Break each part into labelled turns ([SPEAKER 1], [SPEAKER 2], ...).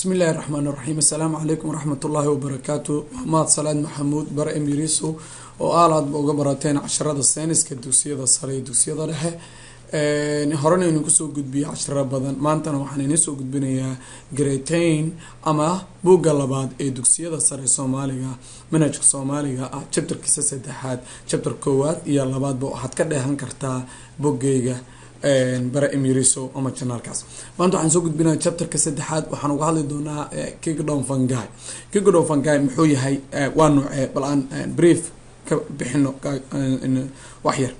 [SPEAKER 1] bismi illaahi raxmaan raxiim assalaamu calaykum waraxmat ullaahi wabarakaatu maxamaad salaad maxamuud bare emiriso oo aalaadba uga barateen casharada sayniska dugsiyada sare iyo dugsiyada dhexe horena inu kusoo gudbiyay casharo badan maantana waxaan idiin soo gudbinayaa gretain ama buugga labaad ee dugsiyada sare soomaaliga manhajka soomaaliga ah jabtarkiisa saddexaad jabtar koowaad iyo labaadba waxaad ka dheehan kartaa boggeyga bare emiriso ama janaalkaas maanta waxaan soo gudbinaya chapterka saddexaad waxaan uga hadli doonaa kigdon fangai kigdon fangai muxuu yahay waa noocee bal aan brief ka bixino waxyar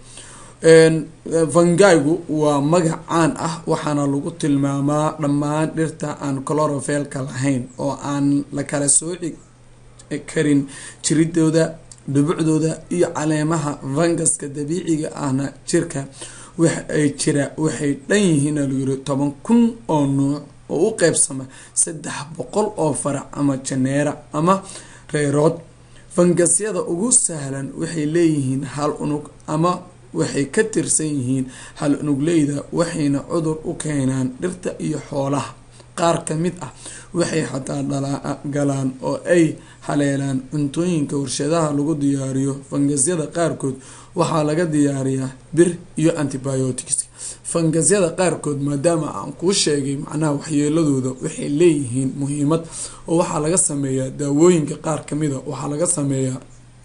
[SPEAKER 1] fangaigu waa magac caan ah waxaana lagu tilmaamaa dhammaan dhirta aan clorofelka lahayn oo aan la kala sooci karin jiridooda dhubucdooda iyo caleemaha fangaska dabiiciga ahna jirka waxay jira waxay dhan yihiin lagu yiri toban kun oo nuuc oo u qeybsama saddex boqol oo farac ama janeera ama reerood fangasyada ugu sahlan waxay leeyihiin hal unug ama waxay ka tirsan yihiin hal unugleyda waxayna cudur u keenaan dhirta iyo xoolaha qaar ka mid ah waxay xataa galaan oo ay haleelaan cuntooyinka warshadaha lagu diyaariyo fangasyada qaarkood waxaa laga diyaariyaa bir iyo antibiotics fangasyada qaarkood maadaama aan kuu sheegay macnaha waxyeeladooda waxay leeyihiin muhiimad oo waxaa laga sameeyaa daawooyinka qaar kamida waxaa laga sameeyaa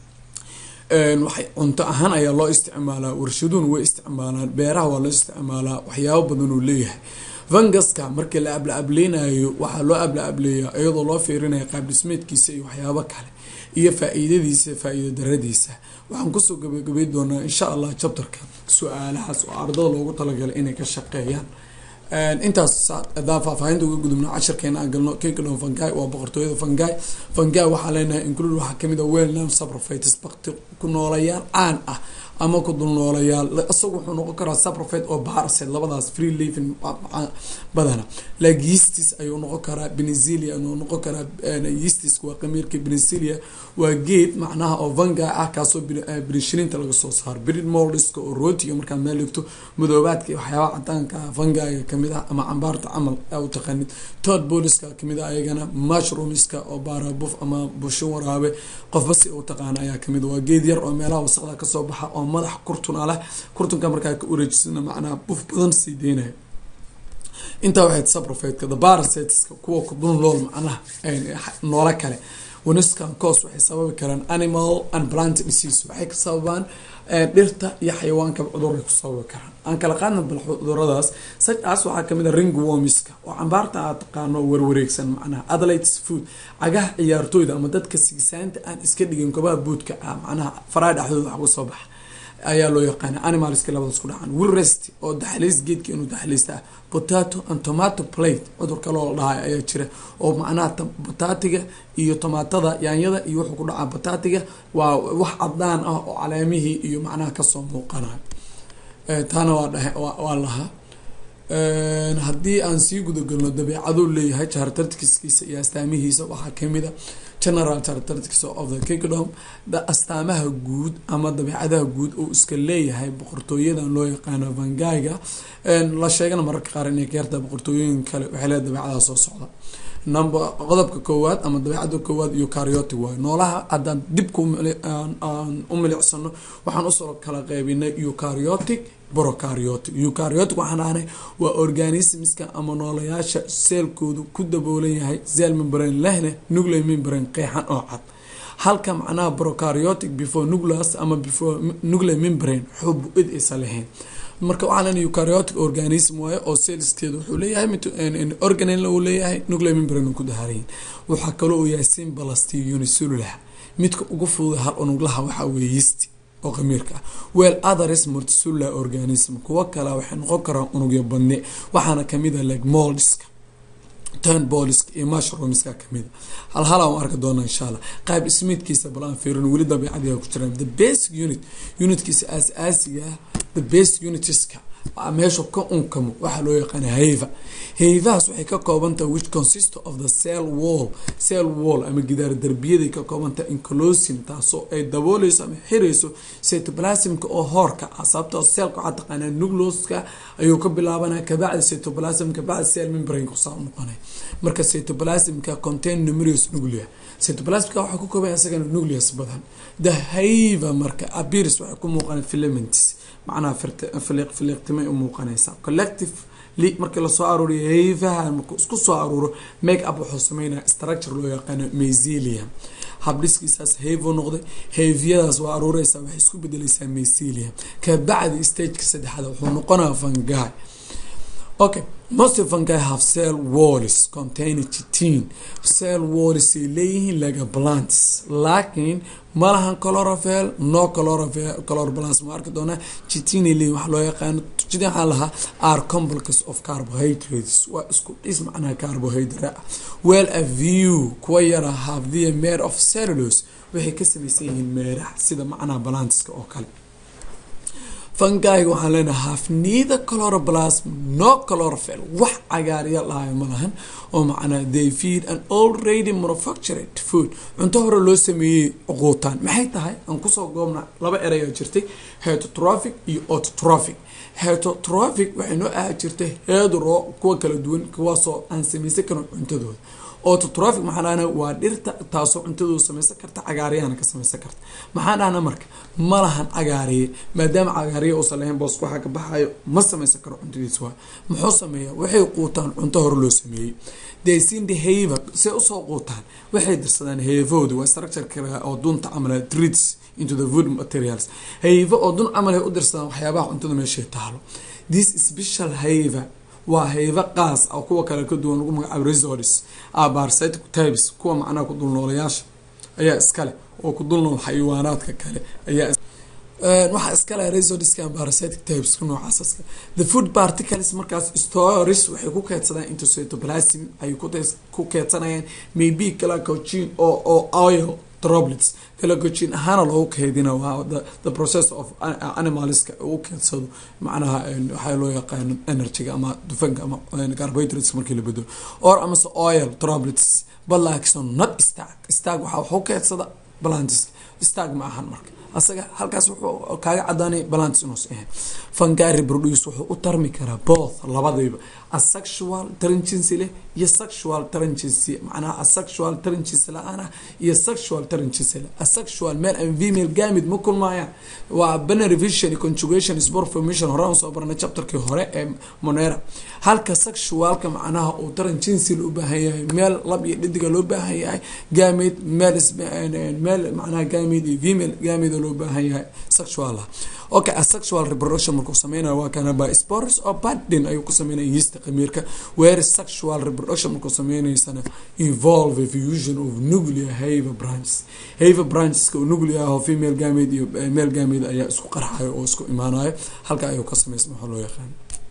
[SPEAKER 1] waxay cunto ahaan ayaa loo isticmaalaa warshaduun way isticmaalaan beeraha waa loo isticmaalaa waxyaabo badan uu leeyahay fangaska markii la abla ableynayo waxaa loo abla ableeyaa iyadoo loo fiirinaya qaabdhismeedkiisa iyo waxyaabo kale iyo faa-iidadiisa faa-iida daradiisa waxaan kusoo gabagabay doonaa insha allah jabtarka su-aalahaas oo ardada loogu talagalay inay ka shaqeeyaan intaas adaan faahfaahinta uga gudubno casharkeena aan galno kingdom fangai waa boqortooyada fangai fangai waxaa leenahay include waxaa kamid a wellnam saprofites bakti ku noolayaal caan ah ama ku dul noolayaal isagu wuxuu noqon karaa saprofite oo barset labadaas free living badana like yeastis ayuu noqon karaa benezilia ayuu noqon karaa yeastis waa qamiirka benezilia waa geed macnaha oo vanga ah kaasoo birishirinta laga soo saaro brid moldiska oo rootiga markaad meel dhigto madoobaadka iyo waxyaabaha cadaanka vangaiga kamid ah ama cambaarta camal u taqaanid tod boliska kamid ah ayagana mushroomiska oo baarabuf ama busho waraabe qofba si u taqaana ayaa kamid waa geed yar oo meelaha wasaqda kasoo baxa oo madax kurtuna leh kurtunka markaa ka wareejisana macnaha buf badan sii deynayo intaa waxayd saprofetka the barasetska kuwa kudul nool macnaha noolo kale waniskan coos waxay sababi karaan animal and plant disease waxay ka sababaan dhirta iyo xayawaanka cuduray ku sababi karaan aan kala qaadna bal cuduradaas saas waxaa kamid a ring womiska oo cambaarta aad taqaano warwareegsan macnaha athletes food cagaha ciyaartooyda ama dadka sigisaanta aan iska dhigin kobaha buudka ah macnaha faraa dhexdooda wax uga soo baxa ayaa loo yaqaana animalska labadaas ku dhacan wirrest oo daxliis geedka inuu daxliista ah potato and tomato plate cudur kaloo la dhahay ayaa jira oo macnaha bataatiga iyo tomaatada yaanyada iyo wuxuu ku dhacaa bataatiga waa wax cadaan ah oo caleemihii iyo macnaha kasoo muuqanayo taana waa dhahe waa lahaa haddii aan sii gudagalno dabeecaduu leeyahay characteristiskiisa iyo astaamihiisa waxaa kamid a general characteristics of the kingdom astaamaha guud ama dabeecadaha guud oo iska leeyahay boqortooyadan loo yaqaano vangaiga la sheegana mararka qaar inay ka yartaa boqortooyooyin kale waxay leedahay dabeecadaha soo socda number qodobka koowaad ama dabeecada koowaad iyo cariotic waayo noolaha haddaan dibka u milicsano waxaan usoo kala qeybinay eucariotic brocariotic eucariotic waxaan dhahnay waa organismska ama noolayaasha seelkoodu ku daboolan yahay sel membrane lehne nucley membrane qeexan oo cad halka macnaha brocariotic before nucleus ama before nucley membrane xubu id aysa lahayn marka waxaa lena eucariotic organism waaye oo cellskeeda wuxuu leeyahay organel uu leeyahay nucley membrane ku dahaarayin waxaa kaloo uu yahay simbalasti unicellular midka ugu fududa hal unuglaha waxaa weeye yisti oo qamiirka ah well others multicellular organism kuwo kale waxay noqon karaan unugyo badne waxaana kamid a like moldiska turn boliska iyo mushroomska kamida hal hal aan arki doona insha allah qaab ismiidkiisa bal aan fiirin weli dabeicadiga ku jiraan the basic unit unitkiisa aas-aasiga ah the basic unitiska meesha ka unkamo waxaa loo yaqaana hayva hayvahaas waxay ka koobantaha which consist of the cell wall cell wall ama gidaar derbiyaday ka koobantaha inclosin taasoo ay dabooleyso ama xirayso cytoplasmka oo hoorka ah sababtoo cellka waxaa taqaanaa nucleoska ayuu ka bilaabanaya kabacdi cytoplasm kabacdi cell membrane kusaa noqonay marka cytoplasmka contain numerous nuclea cytoplasmka waxaa ku kooban isagana nucleus badan the hayva marka abirs waxay ku muuqana filaments macnaha filiiq filiiqtimay u muuqanaysaa collective li markii lasoo aruuriyo hayvaha markuu isku soo aruuro make up wuxuu sameynaya structure loo yaqaano mycelium habdhiskiisaas hayvo noqday hayvyadaas waa aruureysaa waxay isku bedeleysaa mycelium kabacdi stageka saddexaad wuxuu noqonaya fungi okay most fungi have cell walls containing chitin cell walls ay leeyihiin laga plants laakiin malahan chlorophyll no chlorophyll chloroplast ma arki doonaa chitin ay leeyihin waxa loo yaqaano chitin waxaa lahaa are complex of carbohydrates waa isku dhis macnaha carbohydrate well a view kuwa yara have the made of cellulose waxay ka samaysan yihiin meeraha sida macnaha plantska oo kale fungiga waxaan leenahay half neither chloroplast no chlorophyll wax cagaarya lahayo ma lahan oo macnaa they feed an already manufactured food cunto hore loo sameeyey quutaan maxay tahay aan kusoo goobna laba eraya jirtay heterotrophic iyo autotrophic heterotrophic waxay noo ahaa jirtay hedro kuwa kala duwan kuwaasoo aan samaysan karin cuntadooda autotrophic maxaa dhahna waa dhirta taasoo cuntadooda samaysan karta cagaariyahana ka samaysan karta maxaa dhahna marka ma lahan cagaariye maadaama cagaariye uusan lahayn boos waxaa ka baxayo ma samaysan karo cuntadiisa waa muxuu sameeyaa waxay quutaan cunto hore loo sameeyey desindi hayva say usoo quutaan waxay dirsadaan hayvahooda waa structure kale oo dunta camala treats into the food materials hayva oo dun camal ay u dirsadaan waxyaabaha cuntada meeshay taalo this special hayva waa hayva qaas oo kuwa kale ka duwan lagu magacaabo resorts abarcytic types kuwa macnaha ku dulnoolayaasha ayaa iskale oo ku dulnool xayawaanaadka kale ayaa waxaa iskale resortska parasitic types noocaas the food particles markaas stories waxay ku keedsadaan into cytoplasm ay ku keedsanayaan maybe glycogen oo oo oil droplets glycogen ahaana loogu keedina waa the process of animalska uu keedsado macnaha waxaa loo yaqaano energyga ama dufanka ama carbohydrates markii la bedelo or amase oil droplets but like so not stag stag waxaa waxu keedsada balantis stag ma ahan marka asaga halkaas wuxuu kaaga cadaanaya balance inuus ahayn fungi reproduce wuxuu u tarmi karaa both labadayba asexual tarangency leh iyo sexual tarangency macnaha asexual tarangency la-aan iyo sexual tarangency leh asexual male and female gamid ma kulmaayaan waa binary vision conjugation sport formation hore aan soo baranay chapterkii hore ee monera halka sexualka macnaha uu tarangency u baahan yahay meel lab iyo dhidiga loo baahan yahay gamid male male macnaha gamid iyo female gamid loo baahan yahay sexual ah okay asexual reproduction markuu sameynayo waa kana by spores oo badin ayuu ku sameynaya yeast qamiirka where sexual reproduction markuu sameynaysana involve fusion of nuclear haver branches haver brancheska oo nuclear ah oo female gamid iyo male gamid ayaa isku qarxayo oo isku imaanayo halka ayuu ka sameysma waxaa loo yaqaan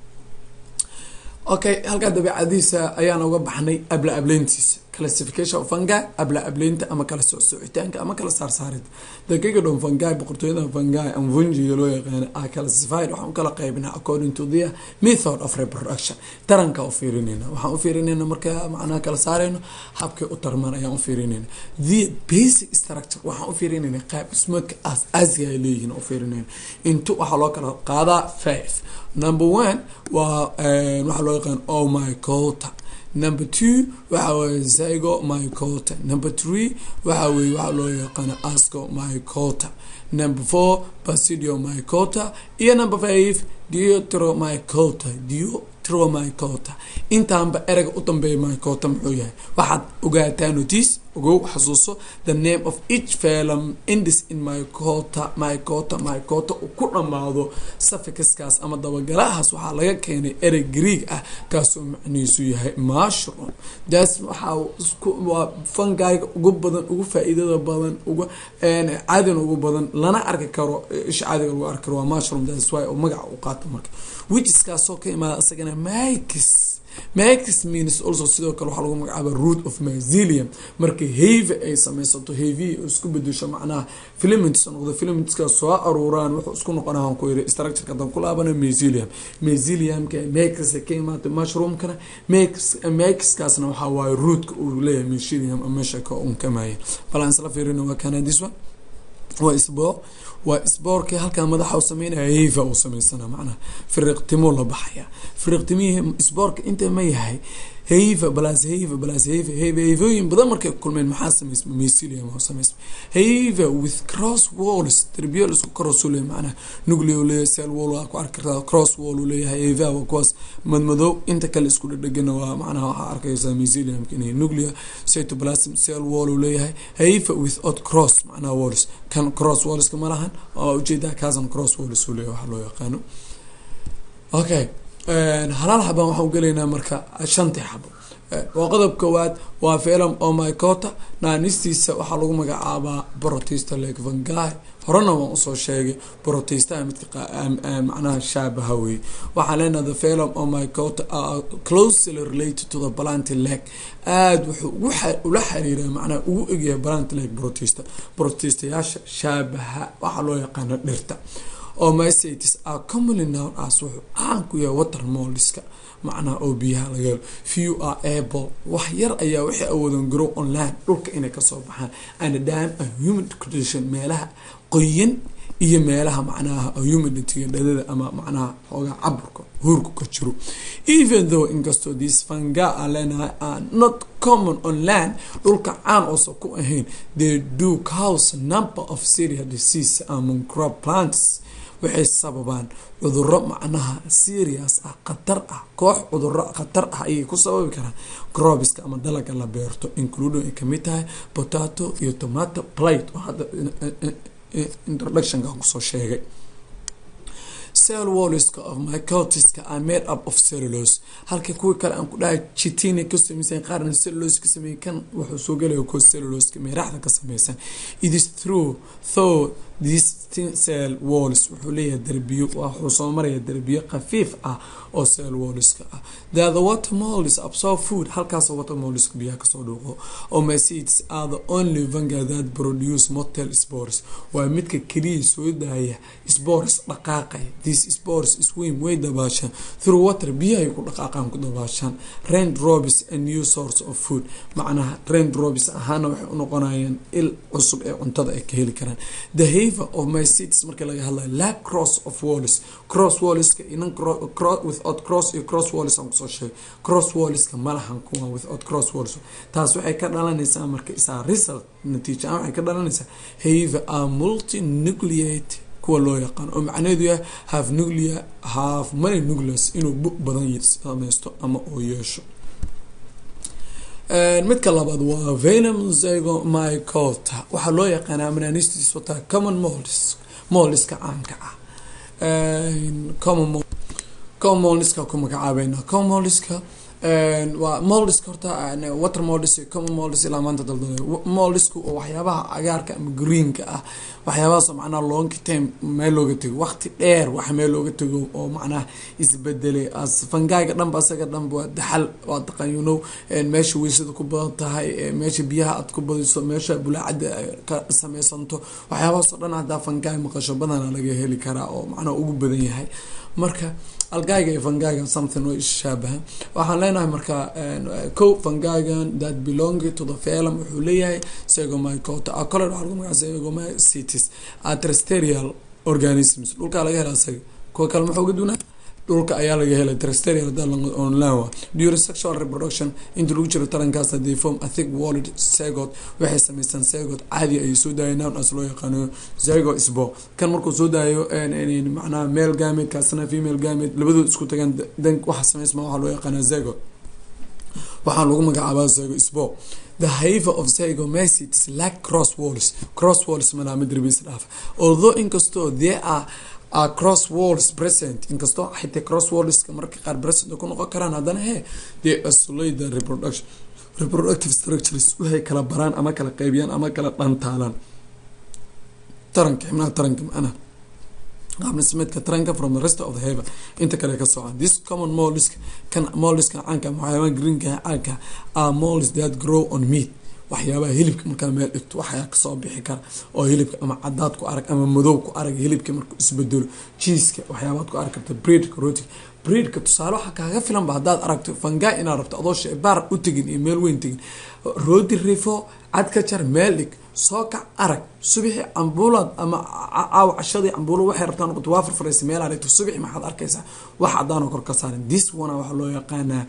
[SPEAKER 1] okay halkaa dabeecadiisa ayaan uga baxnay abla ableyntiisa classification of fungi abla ableynta ama kala socsocitaanka ama kala saarsaarid daqiiqadhon fungi boqortooyada fungi ama fungiga loo yaqaano a classified waxaan u kala qaybinaa according to the method of reproduction taranka u fiirinayna waxaan u fiirinayna marka macnaha kala saarayno habkay u tarmaan ayaan u fiirinayna the basic structure waxaan u fiirinayna qaab dhismoodka as asiga ay leeyihiin u fiirinayna into waxaa loo kala qaadaa five number one waa waxaa loo yaqaan oh my cota number two waxa weye zygo mycota number three waxa weye waxaa loo yaqaana asco mycota number four basidio mycota iyo number five diatromycota diatromycota intaanba ereyga u dambeeya mycota muxuu yahay waxaad ogaataa notice ogow xasuuso the name of each velum indis in mycota mycota mycota uu ku dhammaado suffixkaas ama dabagalahaas waxaa laga keenay erey greeg ah kaasoo macnihiisu yahay mushroom das waxaa waa fangayga ugu badan ugu faa-iidada badan uga cadin ugu badan lana arki karo isha caadiga lagu arki karo waa mushroom das wy oo magaca u qaato marka wijiskaasoo ka imaada isagana mykis max means also sidoo kale waxaa lagu magacaaba root of myzelium marka have ay sameysato have isku bedesho macnaha filaments noqdo filamentska soo aruuraan wuxuu isku noqonaa ku yiri structureka dan ku laabana myzelium myzeliumka max ka imaata mushroomkana max maxkaasna waxaa waaye rootka uu leeyahay myzelium meesha ka unkamaya bal aan isla fiirino waa kana this one waa isboor waa isboorkii halkaa madaxa u sameynaya hiva uu sameysana macnaha firiqtimo la baxaya firiqtimihii isboorka inta ma yahay hiva balas hiva balas hiva hiva hivooyin badan markay kulmeen maxaa sameysma mycelium oo sameysma hiva with cross walls derbiyo la isku cross leeyahay macnaha nucleo leeyahay cell wall waa ku arki kartaa cross wall uu leeyahay hiva waa kuwaas madmadow inta kale isku dhadhegana waa macnaha waxaa arkaysaa mycelium inay nuclea cytoplasm cell wall uu leeyahay hiva without cross macnaha walls kan cross wallska ma lahan oo ujeedaa kaasan cross walls uu leeyahay waxa loo yaqaano okay halaal xabaan waxaan gelaynaa marka shantii xabo waa qodob koowaad waa film omicota naanistiisa waxaa lagu magacaabaa brotista lake vangai horena waan usoo sheegay brotista midka macnaha shaabaha wey waxaan leenaha the film omicota closely related to the plant lake aada wuxuu ula xiriiraa macnaha ugu egyahay plant lake brotista brotistayaasha shaabaha waxaa loo yaqaano dhirta omicetes are commonly known as wuxuu caan ku yahay water molliska macnaha oo biyaha laga helo few are able wax yar ayaa waxay awoodan grow on land dhulka inay kasoo baxaan and dam a human condition meelaha qoyan iyo meelaha macnaha humiditiga dhadada ama macnaha xoogaa caburka huurku ka jiro even though inkastoo these fanga a leenahay are not common on land dhulka caan oosan ku ahayn they do cause number of serious disease among crop plants waxay sababaan cuduro macnaha serious ah khatar ah koox cuduro khatar ah ayay ku sababi karaan crobiska ama dalaga la beerto including ay kamid tahay potato iyo tomato plate oo hadda introductionka kusoo sheegay cell walliska of mycotiska are made up of cellulose halka kuwii kale aan ku dhahay chitina ka sameysan qaarna cellulose ka sameeyay kan wuxuu soo gelaya kuwa cellulose meeraxda ka sameysan it is true though these cell walls wuxuu leeyahay derbiyo wuxuu soo maraya derbiyo khafiif ah oo cell walliska ah the the water molds absorb food halkaasoo water molliska biyaha kasoo dhuuqo omacites are the only fungi that produce motel spores waa midka keliya soo daaya spores dhaqaaqaya these spores swim way dabaashaan through water biyahay ku dhaqaaqaan ku dabaashaan rain drops a new source of food macnaha rain drops ahaana waxay u noqonayaan il cusub ee cuntada ay ka heli karaan the haver of my cities marka laga hadlayo lack cross of walls cross wallska inan without cross iyo cross walls aan kusoo sheegay cross wallska malahan kuwa without cross walls taas waxay ka dhalanaysaa marka isaa result natiija aan waxay ka dhalanaysaa haver are multinucleate kuwa loo yaqaan oo macnaheedu yahay half nuclea half many nucleus inuu bu badan sameysto ama uu yeesho midka labaad waa venom zygomycota waxaa loo yaqaanaa mananistis wataa common molds moldiska caanka ah common common moldiska ku magacaabeyna common moldiska waa moldiska horta water moldis iyo common moldis ilaa maanta daldalay moldisku oo waxyaabaha cagaarka ama greenka ah waxyaabahaasoo macnaha long time meel looga tego waqti dheer wax meel looga tego oo macnaha isbedelay as fangaaga dhanba asaga dhanba waa daxal waa taqan you know meesha weysada ku badan tahay meesha biyaha aad ku badiso meesha bulaacada ka sameysanto waxyaabahaasoo dhan haddaa fangaag maqasho badana laga heli karaa oo macnaha ugu badan yahay marka algayga iyo fangaagan something way ishaabaha waxaan leenahay marka co fangaagan that belong to the felum wuxuu leeyahay segomycota acole waxaa lagu magaca segomycetes atrasterial organisms dhulkaa laga hela isaga kuwa kale muxuu ga dunaa dhulka ayaa laga helay trasterial online during sexual reproduction inta lagu jiro tarankaas they form a thick walled zygote waxay sameystaan zygote caadi ay soo daaya noun as loo yaqaano zygo sbo kan markuu soo daayo macnaha male gamate kaasna female gamate labadood isku tagaan dan waxa sameysma waxaa loo yaqaana zygote waxaa lagu magacaabaa zygo sbo the haver of zygomycetes lack cross walls cross walls malaa madribis dhaaf although inkastoo there are are cross walls present inkastoo xitaa cross wallska marka qaar present ku noqon karaan haddana he they isolate the reproduction reproductive structures waxay kala baraan ama kala qeybiyaan ama kala dhantaalaan taranka xibnaha taranka macnaha qaab dhismeedka taranka from the rest of the haver inta kale ka socon this common molliska kan molliska caanka waxyaabaha greenka caanka are mollis that grow on meat waxyaabaha hilibka markaa meel dhigto waxaa kasoo bixi kara oo hilibka ama cadaad ku arag ama madow ku arag hilibka markuu isbedelo jiiska waxyaabaad ku arag karta breedka rootiga breedka tusaale waxaa kaaga filanba haddaad aragto fangaa inaad rabto adoo sheebaar u tegin iyo meel weyn tegin roodi rifo cad ka jar meel dhig soo kac arag subixi cambuulaad ama caawa cashadii cambuula waxay rabtaa noqoto waa farfaraysa meel aad dhigto subixi maxaad arkaysaa wax cadaan oo kor ka saaran this one waxaa loo yaqaanaa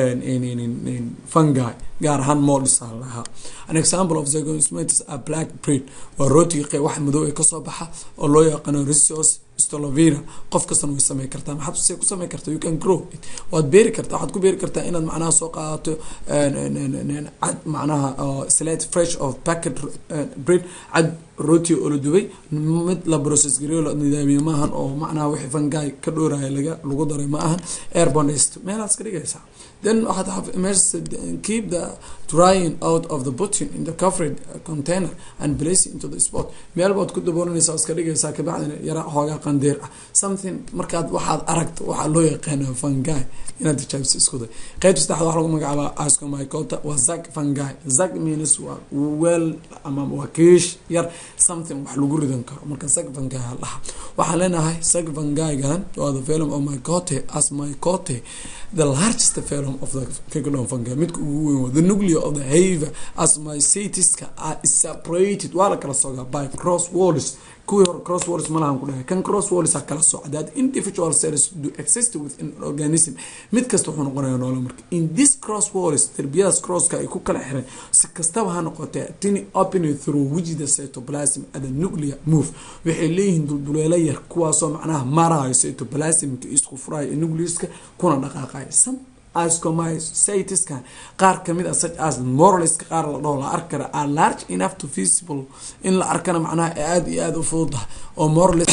[SPEAKER 1] fungi gaar ahaan moldis lahaa an example of zygosmatis a black breed waa rootiga wax madow ee kasoo baxa oo loo yaqaano risios stolovina qof kastana way samey kartaa maxaad se ku samey kartaa you can grow it waad beeri kartaa waxaad ku beeri kartaa inaad macnaha soo qaadato cad macnaha slate fresh of packet bread cad rooti oo la dubay mid la process gareyo la nidaamiyo maahan oo macnaha wixii fungi ka dhooraya laga lagu daray ma ahan airbonest meelaad iska dhigaysaa then waxaad have measure keep the drying out of the button in the covered container and place it into the spot meel baad ku daboolanaysaa iska dhigaysaa kabacdina yara xoogaa qandeer ah something markaad waxaad aragto waxaa loo yaqaana fungi inaad tijaabisa isku day qeybta saddexaad waxaa lagu magacaabaa ascomycota waa zag fungi zag means waa weel ama waa kiish yar something wax lagu ridan karo marka zag fungi laha waxaan leenahay zag fungigan waa the velum of mycote as mycote the largest velum of the kingdom fungi midka ugu weyn waa the nuclear of the haver as mycetiska are separated waa la kala sogaa by cross walls kuwii hore cross walls malahan ku dhahay kan cross walls a kala socda that individual cells do exist within an organism mid kasta wuxuu noqonaya noolo marka in this cross walls derbiyadaas crosska ay ku kala xiran si kastaba ha noqotee tiny opening through which the cytoplasm and the nuclear move waxay leeyihiin dulduleelo yar kuwaasoo macnaha marayo cytoplasmka isku furayo nucleuska kuna dhaqaaqayo some ascomycetiska qaar kamid a such as moraliska qaar la dhaho la arki kara are large enough to visible in la arkana macnaha aada iyo aada u fududaha oo moralis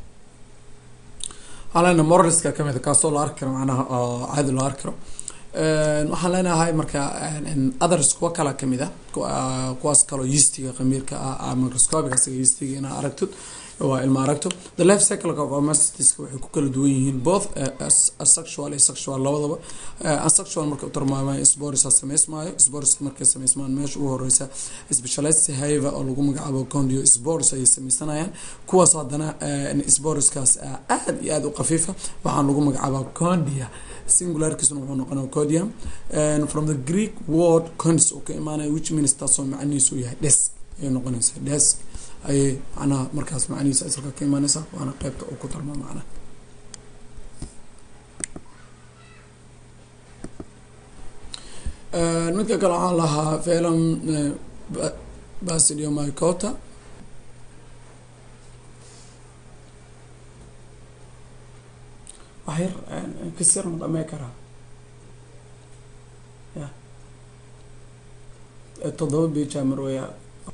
[SPEAKER 1] waxaan leenahay moraliska kamid a kaasoo la arki karo macnaha oo caadi loo arki karo waxaan leenahay marka others kuwa kala kamid a kuwaas kaloo yeastiga qamiirka ah microscopic asiga yeastiga inaa aragtid waa ilma aragto the life cycle of amastitiska waxay ku kala duwan yihiin both asexual iyo sexual labadaba asexual marka utarmaamayo sporisa sameysmaayo sporiska markay sameysmaan meesha ugu horeysa specialized haver oo lagu magacaabo condio sporis ayay sameysanayaan kuwaas haddana sporiskaas aada iyo aada u qafiifa waxaan lagu magacaabaa condia singularkiisuna wuxuu noqonaya codium from the greek word condis oo ka imaanaya which means taasoo macnihiisu yahay desk ayay noqonaysaa desk ayay macnaha markaas macnihiisa asalka ka imaaneysaa waana qeybta uu ku tarma macnaha midka kale waxaan lahaa felam basidio mycota wax yar kasir ma dhamey karaa ya toddoba bija marweya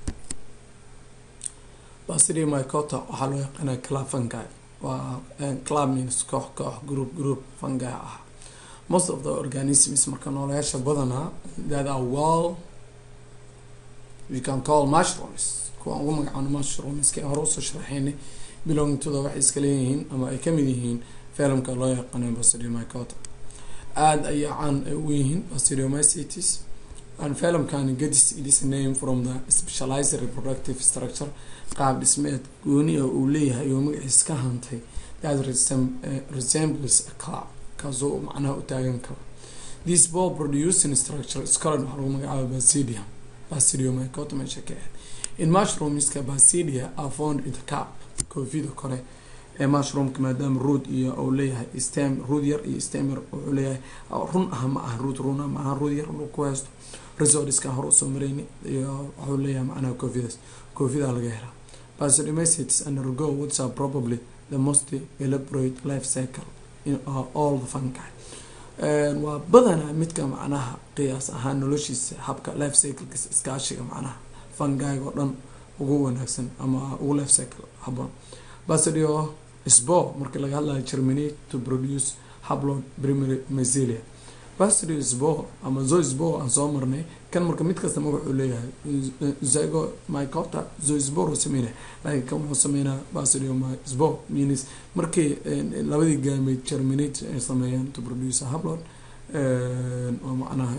[SPEAKER 1] basidio mycota waxaa loo yaqaana club fungi waa club means koox koox group group fungi ah most of the organisms marka nooleyaasha badanaa that are well we can call mushrooms kuwaan ugu magacaano mushrooms hore usoo sharaxeynay belonging to the waxay iska leeyihiin ama ay kamid yihiin filmka loo yaqaano basidio mycota aada ayaa caan ay u yihiin basidiomycetes and filmkan gets it is name from the specialized reproductive structure qaab dhismeed gooni oo uu leeyahay oo magaciis ka hantay that resembles a club kaasoo macnaha u taagan karo this ball producing structure scolan waxaa lagu magacaaba basidia basidio mycota meesha ka ahayd in mushroomska basidia are found in the cap koofida kore ee mushroomka maadaama rood iyo uu leeyahay stem rood yar iyo stem yar wuxuu leeyahay run ah ma aha rood runa ma aha rood yar ku haysto resortska hore usoo mareyni iyo wuxuu leeyahay macnaha koofidaas koofidaa laga helaa basidiomycetes and ergo which are probably the most elaborate life cycle in all the fungi waa badanaa midka macnaha qiyaas ahaan noloshiisa habka life cyclekiisa iskaashiga macnaha fungiga oo dhan ugu wanaagsan ama ugu life cycle haboon basidio sbo markii laga hadlayo germinate to produce hablon primary mycelia bastrio sbo ama zoisbo aan soo marnay kan marka mid kasta magaxuu leeyahay zygo mycota zoisbor sameynaya laakiin kan wuxuu sameynaa bastrio sbo means markii labadii gaamid germinate ay sameeyaan to produce a hablod oo macnaha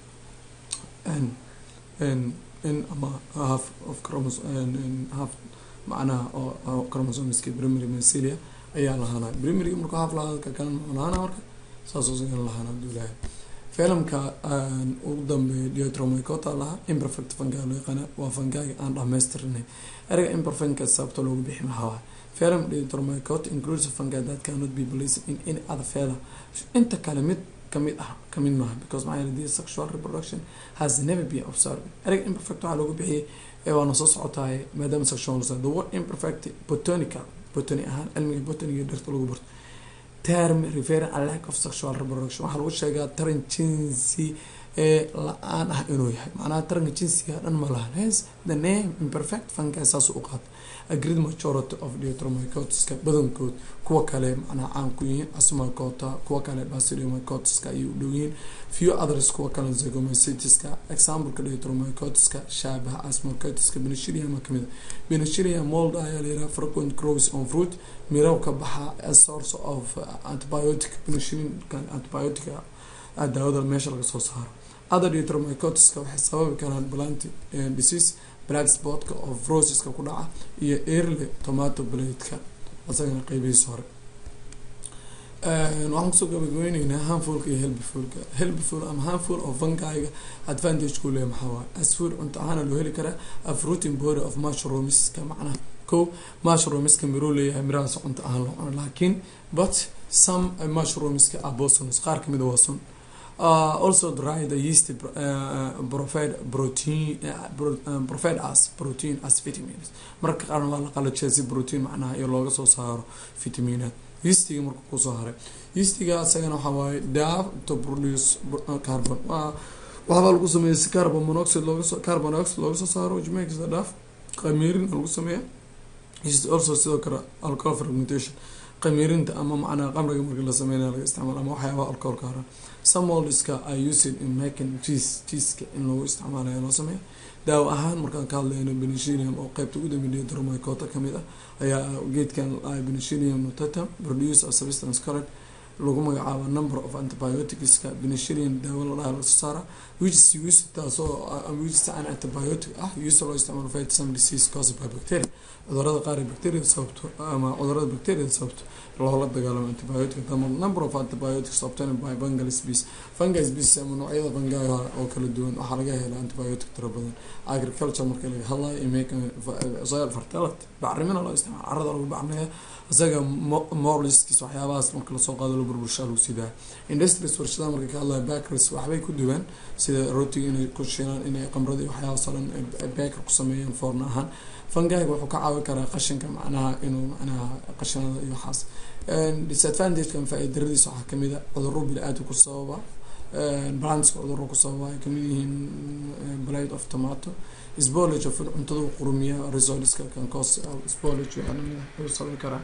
[SPEAKER 1] in ama half of chromoso half macnaha oo chromosomiska primary mensilia ayaa lahaanay primary markuu half lahaada ka kalan muxuu lahaana marka saasoo sigan lahaana haduu ilahay filimka ugu dambeeya diotromicota lahaa imperfect fungi loo yaqaana waa fungiga aan dhamaystirnay erga imperfectka sababta loogu bixi maxaa film diotromicota includes fungi that cannot be placed in any other fela inta kale mid kamid ah kamid maaha because maxaa yeele this sexual reproduction has never been observed erga imperfect waxaa loogu bixiyay ee waana soo socotaay maadaama sexual the word imperfect botanical botany ahaan cilmiga botaniga dhirta lagu barto term referring a lack of sexual reproduction waxaa lagu sheegaa taran jinsi ee la-aan ah inuu yahay macnaha taranka jinsiga dhan ma lahan hence the name imperfect fungi saas u qaata a great majority of diotromycotiska badankood kuwa kale macnaha caan ku yihiin asmacota kuwa kale basidiomycotiska ayay u dhow yihiin few others kuwa kale zygomycetiska exampleka diotromycotiska shaabaha asmacetiska benicillium kamid a benicillium mold ayaa layiraha frequent grows on fruit miraw ka baxa a source of antibiotic benicillin antibiotic daawada meesha laga soo saaro other diotromycotiska waxay sababi karaan plant disease black spotka oo frosiska ku dhaca iyo early tomato bladeka asagana qeybihiisa hore waxaan kusoo gabagabeyneynaa hanfulka iyo helbifulka helbiful ama hanful oo fungiga advantage ku leeya maxaa waaye as food cunto ahaana loo heli karaa a fruiting body of mushroomiska macnaha ko mushroomiska miruu leeyahay mirahaas cunto ahaan loo cuno laakiin but some mushroomiska are poisonous qaar kamida waa sun Uh, also dry the yeast uh, provide protein uh, provide us protein as vitamins marka qaarna waa la qalajiyay si protein macnaha iyo looga soo saaro vitaminaad yeastiga marka kusoo haray yeastiga isagana waxaa waaye daaf to produce carbon waa waxbaa lagu sameeya si carbon monoxide looga soo carbon dioxide looga soo saaro which makes the daaf qamiirin lagu sameeya yeast also sidoo kale alcohol fermentation qamiirinta ama macnaha qamriga marka la sameynaya laga isticmaalo ama waxyaaba alcoholka hara some moldiska are used in making cheese cheeseka in lagu isticmaalayo loo sameeya daawo ahaan markaan ka hadlayno benicillium oo qeybta ugu dambeeya dromicota kamid ah ayaa geedkan benicillium notata produce a substance correct lagu magacaabo number of antibioticska benicillium daawo la dhaha lasoo saara which is used taasoo which is an antibiotic ah used loo isticmaalo fight some disease caused by bacteria cudurada qaar ee bacteria sababto ama cudurada bacteria sababto loola dagaalamo antibiotic the number of antibiotics obtained by fungal species fungal species ama noocyada fungiga oo kala duwan waxaa laga helaa antibiotic tiro badan agriculture marka laga hadlayo iyo making soil fertility bacrimina loo isticmaalo carada lagu bacrinaya isaga morliskis waxyaabahaas marka lasoo qaado la burburshaa lagu sidaa industries warshadaha marka ka hadlayo bakeries waxbay ku duwan sida rootiga inay ku shiilaan inay qamradii waxyaabahaas oo dhan baker ku sameeyaan foorna ahaan fungiga wuxuu ka caawin karaa qashinka macnaha inuu macnaha qashinada iyo waxaas disadvantagekan faa-idaradiisa waxaa kamid a cuduro bili-aadka ku sababa balanska cuduro ku sababa ay kamid yihiin blade of tomato spolage of cuntada qurumiya resolska kancos spolage waxaa sababi karaa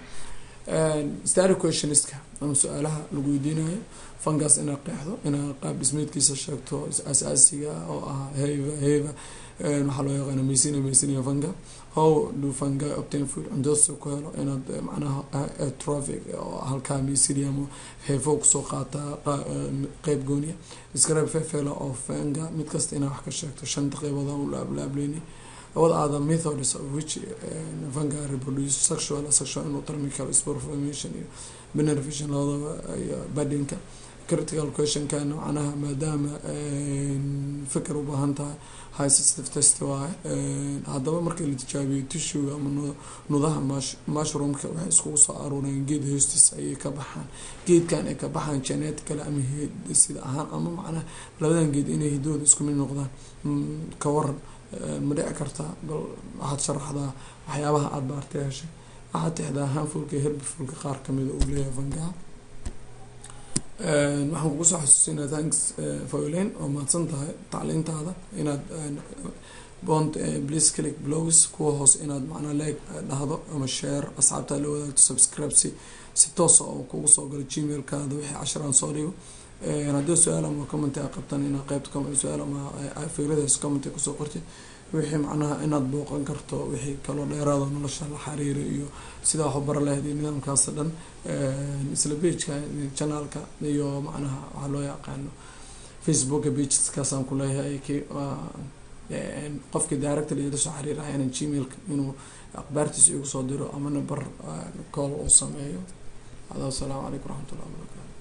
[SPEAKER 1] stary questionska ama su-aalaha lagu weydiinayo fungus inaa qeexdo inaa qaab dhismeedkiisa sheegto asaasiga oo ah heva heva waxaa loo yaqaana mesina mesina funga how do fungi obtain food cuntosa ku helo inaad macnaha traffic oo halkaa mesinium heefo kusoo qaataa qeyb gooniya describe fefela oo funga mid kasta inaa wax ka sheegto shanta qeybood aan u laablaableyni what are the methods of which uh, fungi reproduce sexual sexual endotermical spore formation iyo benefication labadaba iyo badinka critical questionkan macnaha maadaama fikir ubaahan tahay high sensitive test waaye haddaba marka la tijaabiyo tishuga ama nudaha mushroomka waxay iskugu soo aruureen geed hoostiis ayay ka baxaan geedkan ay ka baxaan genetically ama sida ahaan ama macnaha labadan geed inay hidooda isku mid noqdaan ka waran ma dhici kartaa bal waxaad sharaxdaa waxyaabaha aada baartay heshay waxaad tixdaa hanfulka herbifulka qaar kamida uu leeyahay fangaha waxaan kugu soo xasuusinaa thanks folen oo mahadsan tahay tacliintaada inaad bond please click blogs kuwa hoose inaad macnaa like dhahdo ama share asxaabtaa la wadaagto subscribe si si toosa oo kugu soo galo gmailkaada wixii casharaan soo dhigo haddii su-aal ama comment a qabtan inaad qeybta su-aal ama fikradaas comment kusoo qortay wixii macnaha inaad booqan karto wixii kaloo dheeraado nolosha la xiriira iyo sidaa wax u bara lahayd iyo nidaamkaas dhan isla pageka channelka iyo macnaha waxaa loo yaqaano facebooka pageskaasaan ku leeyahay k qofkii director ila soo xiriirayana gmailka inuu akhbaartiisa igu soo diro ama number call uu sameeyo hada asalaamu calaykum waraxmat ullahi wabarakatu